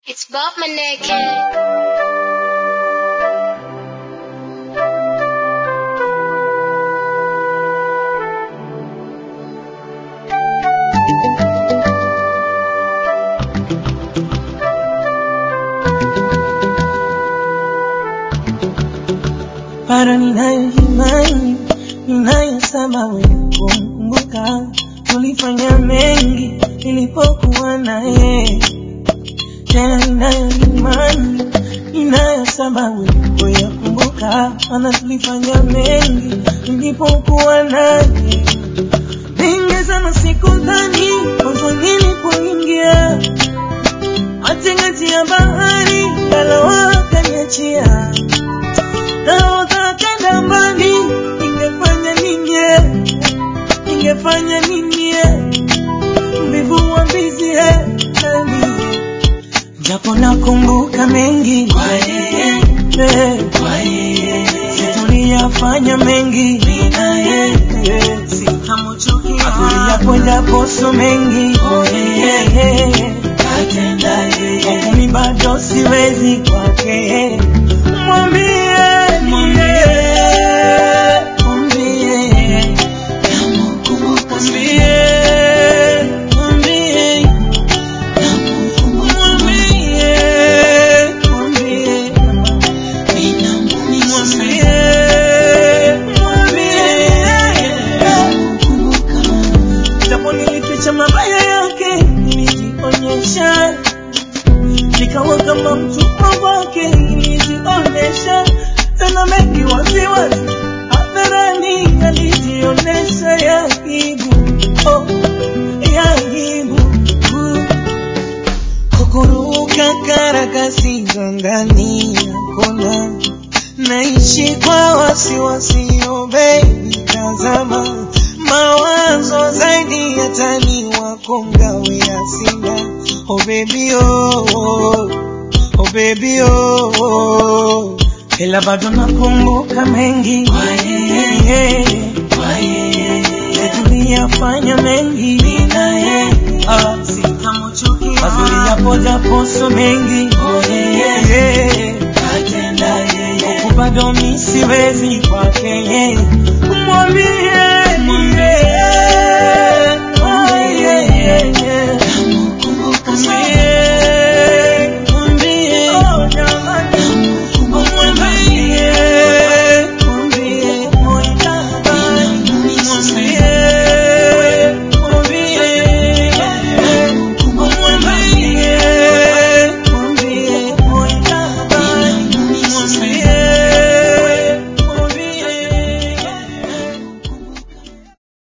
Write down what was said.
It's Bob Maneke. bado ninayo imani, ninayo sababu ya kumkumbuka. Tulifanya mengi nilipokuwa naye, tena ninayo imani, ninayo sababu ya kuyakumbuka, maana tulifanya mengi nilipokuwa naye. Mengi sana sikudhani mwanzo nilipoingia matingati ya bahari, ngalawa akaniachia nahodha kenda mbali, ningefanya nini? eh? Ningefanya nini? eh? Mbivu wa mbizi eh, nani? Japo nakumbuka mengi kwa yeye, eh, kwa yeye, si tuliyafanya mengi mimi na yeye, sitamchukia hatuliyakwenda poso mengi kwa yeye, katenda yeye, lakini bado siwezi kwake mwambie mwambie mwambie namkumbuka mwambie mwambie japo nilificha mabaya yake nilijionyesha nikawa kama mtumwa wake nilijionyesha tena mengi waziwazi hadharani alijionyesha ya aibu oh, ya aibu kukuruka karakasi za ndani ya kona naishi kwa wasiwasi oh baby tazama mawazo zaidi ya tani wako ngawe ya sina oh baby oh, oh, oh baby oh, oh. ila bado nakumbuka mengi tuliyafanya mengi Ah, sitamchukia. mazuri yapo japo so mengi huku bado mi siwezi kwake mwambie